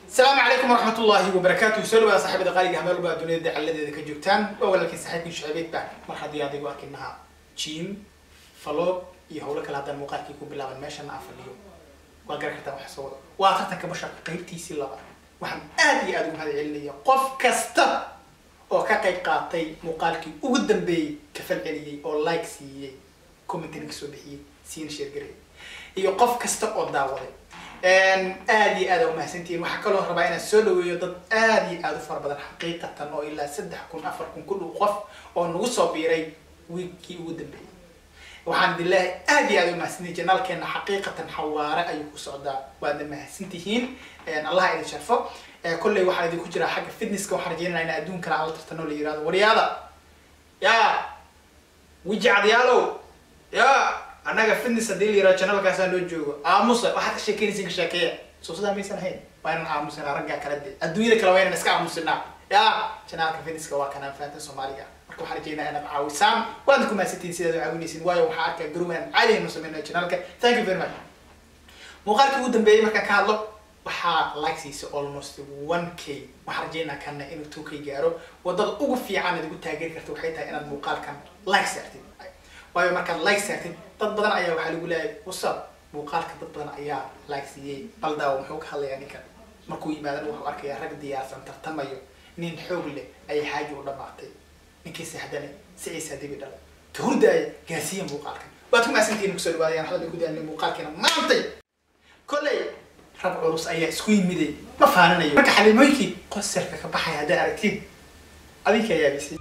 asalaamu calaykum waraxmat ullaahi wabarakaatu soo dhawaada saaxiibada qaaliga meel walba duniyada dacaladeeda ka joogtaan waa walaalkiin saaxiibkii shucaybeed baa mar haddii adigu arkinaha jim faloog iyo howlo kale haddaan muuqaalkii ku bilaaban meeshana aan fadhiyo waa garan kartaa waxa soo wada waa tartanka basha qaybtiisii laba waxaan aad iyo aad ugu mahad celinaya qof kasta oo ka qayb qaatay muuqaalkii ugu dambeeyey ka falceliyey oo like siiyey commentary ka soo bixiyey siina sheergaray iyo qof kasta oo daawaday aad iyo aad aa umahadsantihiin waxaa kaloo rabaa inaan soo dhaweeyo dad aad iyo aad u fara badan xaqiiqatan oo ilaa saddex kun afar kun ku dhow qof oo nagu soo biiray wiigkii ugu dambeeyey waxaan idin leeyahay aad iyo aad umahadsantihiin janaalkeena xaqiiqatan xawaare ayuu ku socdaa waadna mahadsantihiin allah idin sharfo kolley waxaa idinku jiraa xagga fitnesska waxaan rajeynaya in adduunkana aan la tartano la yirahdo waryaada yaa wiji cadyaalow yaa annaga fitness haddii la yirahdo janalkaasaa loo joogo aamusa waxaad ka sheekeynaysin ka sheekeeya soo sidaa maysan ahayn waa inaan aamusinaa raggaa kala de adduunyada kale waa inaan iska aamusinaa yaa janaalka fitnesska waa kanaan fahantan soomaaliga marka waxaan rajeynaa inaad caawisaan waadna ku mahadsantihiin sidaad u caawinaysin waayo waxaa arkaa garow inaan caadi haynu sameynayo janaalka thank you very much muuqaalkii ugu dambeeyey markaan ka hadlo waxaa like siisa almost one k waxaan rajeynaa kana inuu two k gaaro wadada ugu fiican aad ugu taageeri karta waxay tahay inaad muuqaalkan like saartid waayo markaad like saartid dad badan ayaa waxaa lagu leeyahay wasab muuqaalka dad badan ayaa like siiyey baldaawo muxuu ka hadlayaa ninkan markuu yimaadana wuxuu arkayaa rag diyaarsan tartamayo nin xoog leh ayay xaaji u dhamaatay ninkii saxdane siciisa dibi dhalay ka hurdaaya gaarsiiya muuqaalkan waad ku mahadsantihiin kusoo dhawaadayaan hadal ku daanay muuqaalkeena maantay kolley rag culus ayaa isku yimiday ma faaninayo marka xaliimooyinkii qosarka ka baxaya haddaa aragtid adinka yaabisay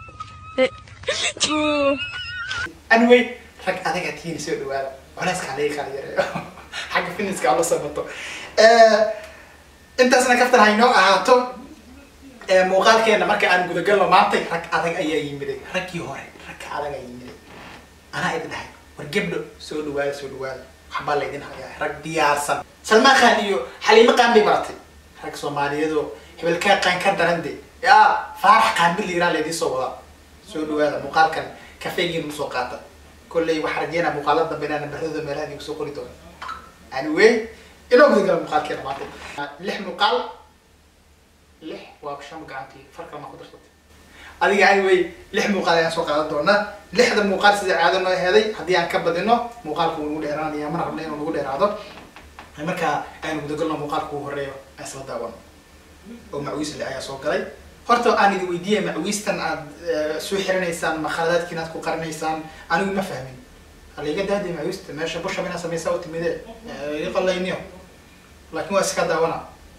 anyway rag adagaa tihiin soo dhawaada culeyskaa laga kala yareeyo xagga fitnesska la sabato intaasna kaftan haynoo ahaato muuqaalkeena marka aan gudagalno maantay rag adag ayaa yimiday raggii hore ragka adag ayaa yimiday anaa idin dhahay war gebdho soo dhawaada soo dhawaada waxbaa laydin hayaa rag diyaarsan salmaan khan iyo xaliimo qaan bay baratay rag soomaaliyeedoo hebelkaa qaan ka daran de yaa faarax qaanbil liiraa laydin soo wadaa soo dhawaada muuqaalkan kafeegiin usoo qaata kolley waxaa rajeynaa muuqaalada dambe inaan nambaradooda meelaha idinku soo qori doono anyway inoo gudagala muuqaalkeena maanta lix muuqaal lix waa shan gacantii farkal maa ku darsatay adiga anyway lix muuqaal ayaan soo qaadan doonaa lixda muuqaal sida caado noo heeday haddii aan ka badino muuqaalka wuu nagu dheeraanaya mana rabna inuu nagu dheeraado markaa aynu gudagalno muuqaalka ugu horeeyo aan isla daawano oo macwiisle ayaa soo galay horta aan idin weydiiyay macwiistan aad soo xiranaysaan ma khaladaadkiin aad ku qarinaysaan anigu ma fahmin haliga daadi macwiista meesha bushab inaad samaysaa u timide iga qalayniyo laakiin waa iska daawana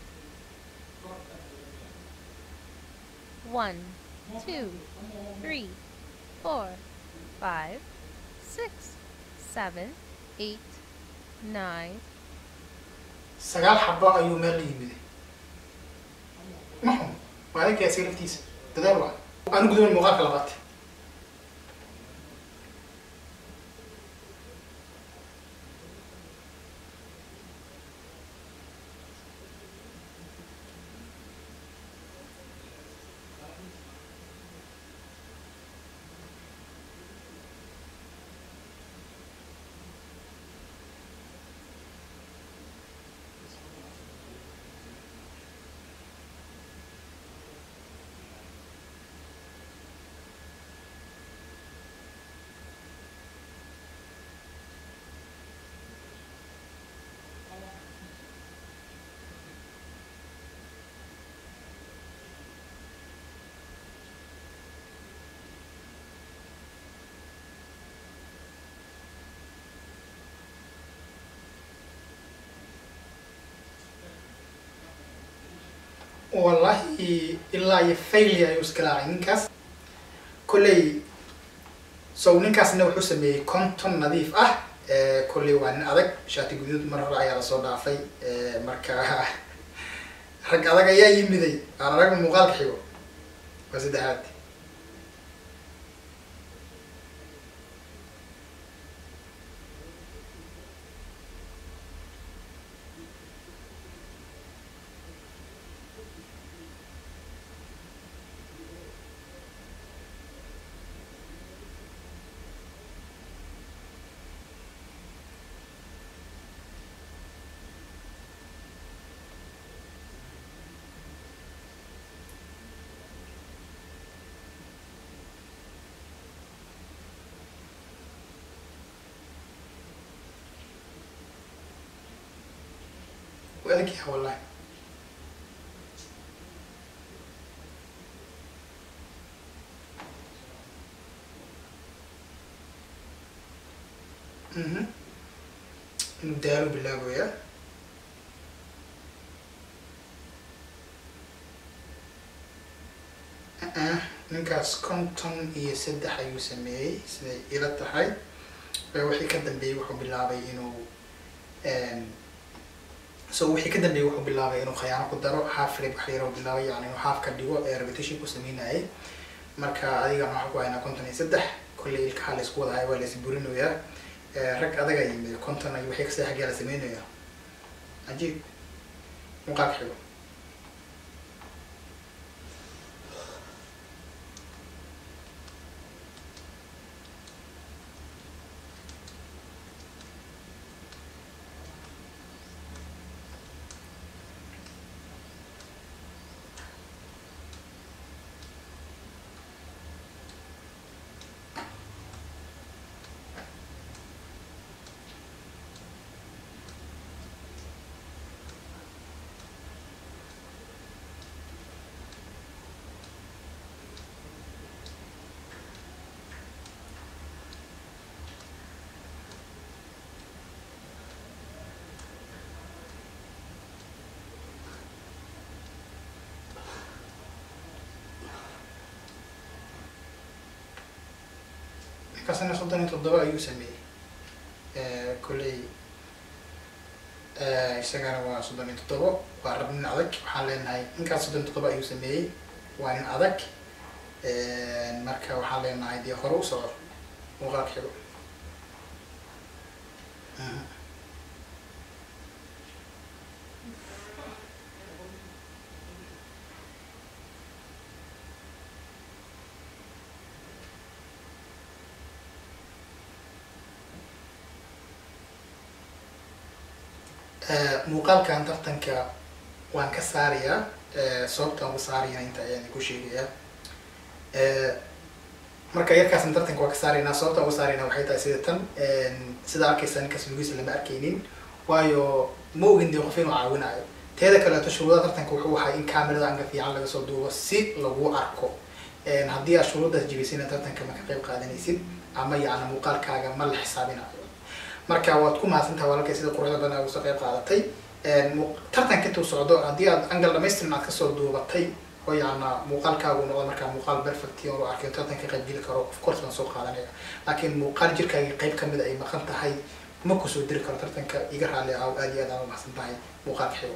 One, two, three, four, five, six, seven, eight, nine, sagaal xabo ayuu meel la yimiday maxum waa adinka isaga laftiisa dadaal waa aan gudoon muuqaalka labaad wallahi ilaa iyo failya ayuu iska laacay ninkaas kolley so ninkaasna wuxuu sameeyey conton nadiif ah kolley waa nin adag shaati guduud mar hore ayaa lasoo dhaafay marka rag adag ayaa yimiday aan aragna muuqaalka xigo waa saddexaad adag yahay wallahi mhm inuu daalo bilaabaya ah ninkaas konton iyo saddex ayuu sameeyey siday ila tahay wixii ka dambeeyey wuxuu bilaabay inuu so wixii ka dambeeyey wuxuu bilaabay inuu khayaano ku daro half rib wax yaroo bilaabay yani inuu half ka dhigo ee repetition ku sameynayay marka adiga waxaa ku haynaa konton iyo saddex kolley ilkaha la isku wadahay waa la isburinayaa rag adaga yimid konton iyo wixii kasii xaggaa la sameynaya cajiib muuqaalka xigo ninkaasina soddon iyo toddoba ayuu sameeyey kolley isagana waa soddon iyo toddobo waa rab nin adag waxaan leenahay ninkaas soddon iyo toddoba ayuu sameeyey waa nin adag marka waxaan leenahay dee hore u soco muuqaalka xigo muuqaalkan tartanka waan ka saarayaa sababta aan uga saarayana inta ayaan ku sheegayaa marka yarkaasna tartanka waan ka saaraynaa sababta aan uga saarayna waxay tahay sida tan sida arkaysa ninkaas lugiisa lama arkaynin waayo ma ogin dee qof inuu caawinayo teeda kaleeto shuruudaha tartanka wuxuu ahay in camerada anga fiican laga soo duubo si lagu arko haddii aad shuruuddaas jebisayna tartanka ma ka qayb qaadanaysid ama yacni muuqaalkaaga ma la xisaabinayo marka waad ku mahadsantaha walaalkay sida quruxda badan aad usoo qayb qaadatay tartanka intuu socdo haddii aad angal dhamaystiran aad kasoo duubatay oo yacna muuqaalkaagu noqdo markaa muuqaal perfect oo arkay tartanka qayb geli karo of course baan soo qaadanaya laakiin muuqaal jirkaagii qayb kamid ay maqan tahay ma kusoo diri karo tartanka iga raali ah aad iyo aad aan u mahadsan tahay muuqaalka xigo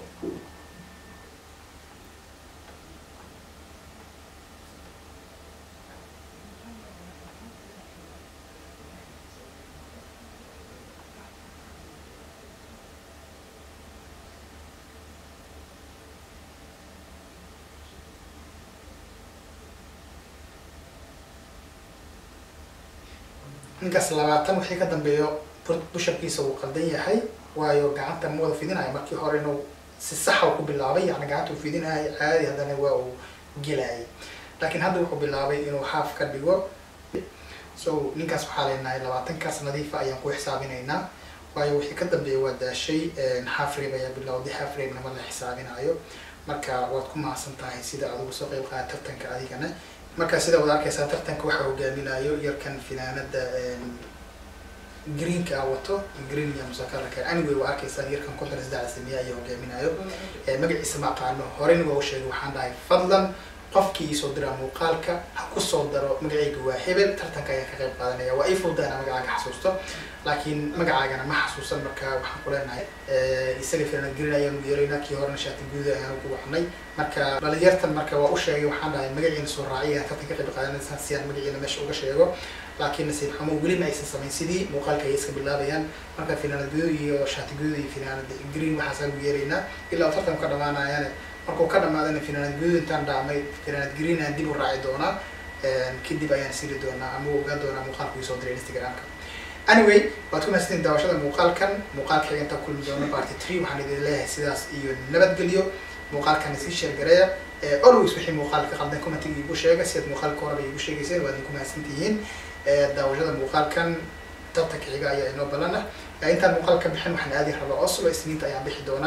ninkaas labaatan wixii ka dambeeyo bushabkiisa wuu qaldan yahay waayo gacanta ma wada fidinayo markii hore inuu si saxa ku bilaabay yani gacanta uu fidinayo caadi haddana waa uu gelayay laakiin hadda wuxuu bilaabay inuu haaf ka dhigo so ninkaas waxaa leenahay labaatankaas nadiifa ayaan ku xisaabinaynaa waayo wixii ka dambeeya waa daashay half rib ayaa bilowday half ribna ma la xisaabinayo marka waad ku mahadsan tahay sida adigu soo qayb qaada tartanka adigana marka sida wad arkaysaa tartanka waxaa hogaaminayo yarkan finaanada greenka wato green iyo musakaraka anyway waa arkaysaa yarkan konton saddex sameeya ayaa hogaaminayo magaciisa ma aqaano horeyna waa u sheegay waxaan dhahay fadlan qofkii soo diraa muuqaalka ha ku soo daro magacayga waa hebel tartanka ayaan ka qayb qaadanaya waa ii fududa inaa magacaaga xasuusto laakiin magacaagana ma xasuusan marka waxaan ku leenahay isaga filan green ayaan u yeeraynaa kii horena shaati guud ayaan ku wacnay marka dhalinyartan marka waa u sheegay waxaan dhahay magaciina soo raaciya tartan ka qayb qaadanaysaan si aan magaciina meesha uga sheego laakiin nasiib xumo weli ma aysan samayn sidii muuqaalka ay iska bilaabayaan marka finaanad guduud iyo shaati guduud iyo finaanad green waxaasaan u yeeraynaa ilaa tartanku ka dhamaanayaane markuu ka dhamaadana finaanad guduud intaan dhaamay finaanad green aan dib u raaci doonaa kadib ayaan siri doonaa ama ogaan doonaa muuqaalku isoo diray instagramka anyway waad ku mahadsantiin daawashada muuqaalkan muuqaalka xiga intaan kulmi doono party tree waxaan idin leeyahay sidaas iyo nabadgelyo muuqaalkan sii sheergareeya always wixii muuqaalka qaldan commentiga iigu sheega si aad muuqaalka horeba iigu sheegayseen waad idinku mahadsantihiin daawashada muuqaalkan tartanka xiga ayaa inoo balana intaan muuqaal ka bixin waxaan aadi rabaa oslo isniinta ayaan bixi doonaa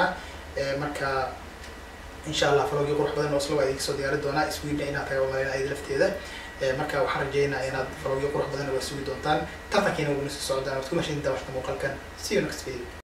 marka insha allah falogii qurux badan oo isla waa idinka soo diyaari doonaa sweden inaad taga umaleyna ayada lafteeda marka waxaan rajeynaa inaad falogii qurux badan waa sugi doontaan tartankiina wuu nasi socdaan waad ku mahadsantahay washta muuqaalkan see you next video